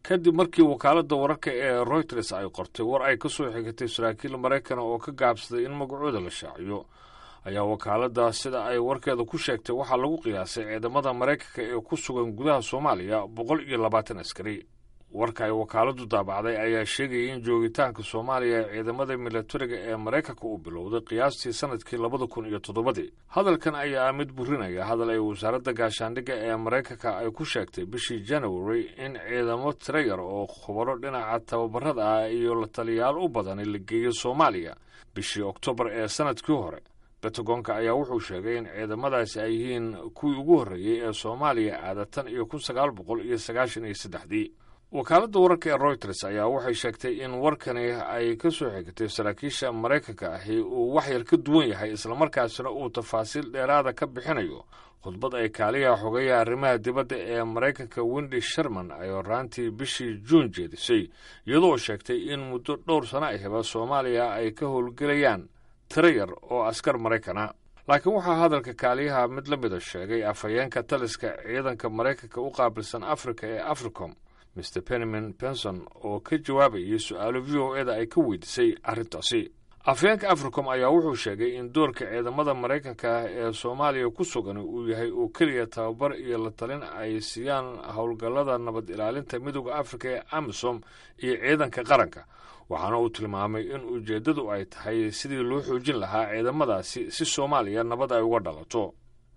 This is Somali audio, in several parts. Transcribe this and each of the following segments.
kadib markii wakaaladda wararka ee royters ay qortay war ay ka soo xigatay saraakiil maraykana oo ka gaabsaday in magacooda la shaaciyo ayaa wakaaladda sida ay warkeeda ku sheegtay waxaa lagu qiyaasay ciidamada maraykanka ee ku sugan gudaha soomaaliya boqol iyo labaatan askari warka ay wakaaladdu daabacday ayaa sheegayay in joogitaanka soomaaliya ee ciidamada milatariga ee maraykanka uu bilowday qiyaastii sanadkii labada kun iyo toddobadii hadalkan ayaa mid burinaya hadal ay wasaaradda gaashaandhigga ee maraykanka ay ku sheegtay bishii january in ciidamo tiro yar oo khubaro dhinaca tababarada ah iyo la taliyaal u badani la geeyo soomaaliya bishii oktoobar ee sanadkii hore bentagonka ayaa wuxuu sheegay in ciidamadaasi ay yihiin kuwii ugu horreeyey ee soomaaliya aadatan iyo kun sagaal boqol iyo sagaashan iyo saddexdii wakaaladda wararka ee royters ayaa waxay sheegtay in warkani ay ka soo xigatay saraakiisha maraykanka ahi uu waxyar ka duwan yahay islamarkaasina uu tafaasiil dheeraada ka bixinayo khudbad ay kaaliyaha xogeeya arrimaha dibadda ee maraykanka wendi sherman ay horaantii bishii juun jeedisay iyadoo sheegtay in muddo dhowr sano ahiba soomaaliya ay ka howlgelayaan tiro yar oo askar maraykana laakiin waxaa hadalka kaaliyaha mid la mida sheegay afhayeenka taliska ciidanka maraykanka u qaabilsan afrika ee africom mr benyamin benson oo ka jawaabayay su-aalo v o eda ay ka weydiisay arrintaasi afhayeenka africom ayaa wuxuu sheegay in doorka ciidamada maraykanka ah ee soomaaliya ku sugan uu yahay oo keliya tababar iyo la talin ay siiyaan howlgallada nabad ilaalinta midooda afrika ee amisom iyo ciidanka qaranka waxaana uu tilmaamay in ujeeddadu ay tahay sidii loo xoojin lahaa ciidamadaasi si soomaaliya nabad ay uga dhalato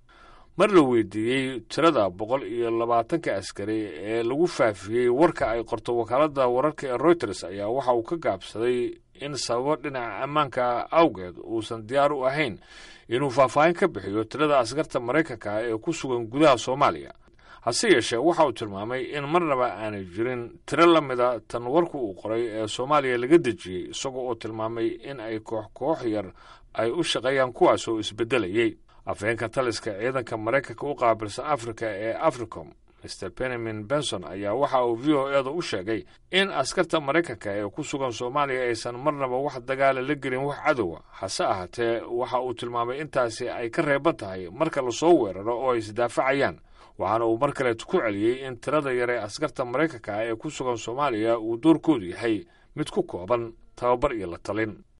mar la weydiiyey tirada boqol iyo labaatanka askari ee lagu faafiyey warka ay qorto wakaaladda wararka ee royters ayaa waxa uu ka gaabsaday in sababo dhinaca ammaanka awgeed uusan diyaar u ahayn inuu faahfaahin ka bixiyo tirada askarta maraykanka ah ee ku sugan gudaha soomaaliya hase yeeshee waxa uu tilmaamay in marnaba aanay jirin tiro la mida tan warku uu qoray ee soomaaliya laga dejiyey isagoo oo tilmaamay in ay koox koox yar ay u shaqeeyaan kuwaas oo isbeddelayay afhayeenka taliska ciidanka maraykanka u qaabilsan afrika ee africom mr benyamin benson ayaa waxa uu v o eda u sheegay in askarta maraykanka ee ku sugan soomaaliya aysan marnaba wax dagaala la gelin wax cadowa hase ahaatee waxa uu tilmaamay intaasi ay ka reeban tahay marka lasoo weeraro oo ay isdaafacayaan waxaana uu mar kaleet ku celiyey in tirada yar ee askarta maraykanka ah ee ku sugan soomaaliya uu doorkoodu yahay mid ku kooban tababar iyo la talin